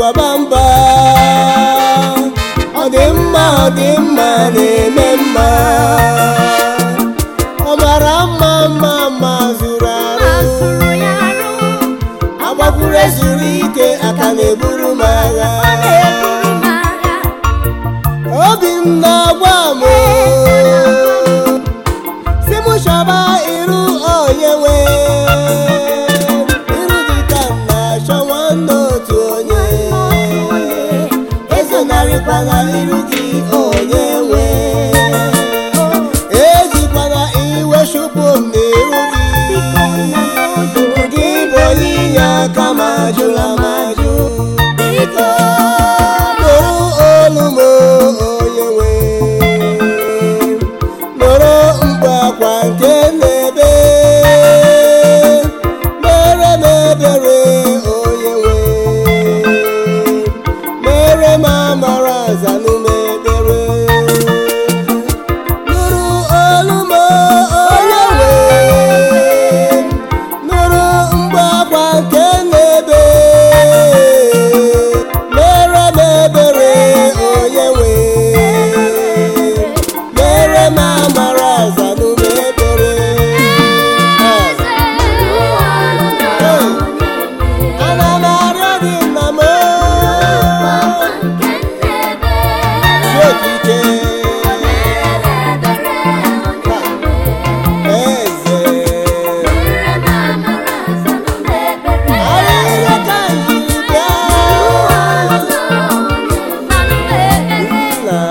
baba mba ọ dị mma ọ dị mma na-eme mma ọ mara mma mma mma zuru arụ asụrụ ya arụ agbakwuru ezuru ike aka na-eburu m agha na-eburu m agha obi m na-agwa m si m chọba iru onye nwe iru dịka m na-achọ nwanne otu onye ezonarịkwala iru gị onye nwe ejikwana iwe chụpụ m n'iru gị gị bụ onye inye aka ma jụla ma jụ biko nụrụ olu m onye nwe nụrụ mkpu akwa nke na-ebe mere m ebere onye nwe mere m amara zanụ m ebere nụrụ olu m onye nwe nụrụ mkpu akwa nke na-ebe mere m ebere onye nwe mere m amara zanụ m ebere ana m arịọ gị nna m si okike eze ahịhịa ka m jiri bịa nna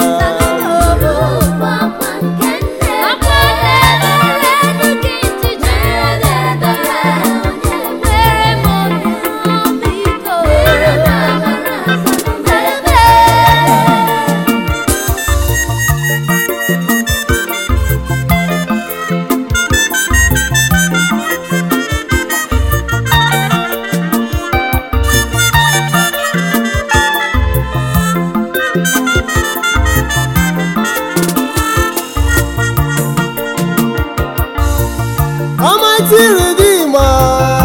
Almighty Redeemer,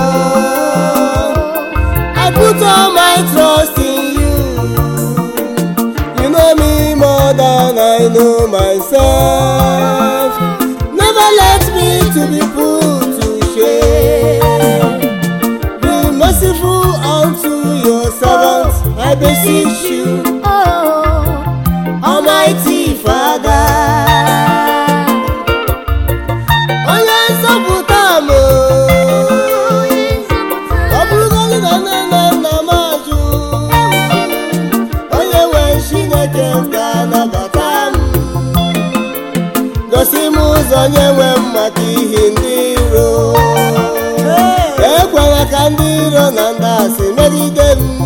I put all my trust in you. You know me more than I know myself. Never let me to be put to shame. Be merciful unto your servant, I beseech you, Almighty Father. Onye nzọpụta m o. ọ bụrụgodị na nne na nna m ajụ onye nwe chineke m ga-anabata m gosi m ụzọ nye nwe m maka ihe ndị iro ekwela ka ndị iro na ndị asị megide m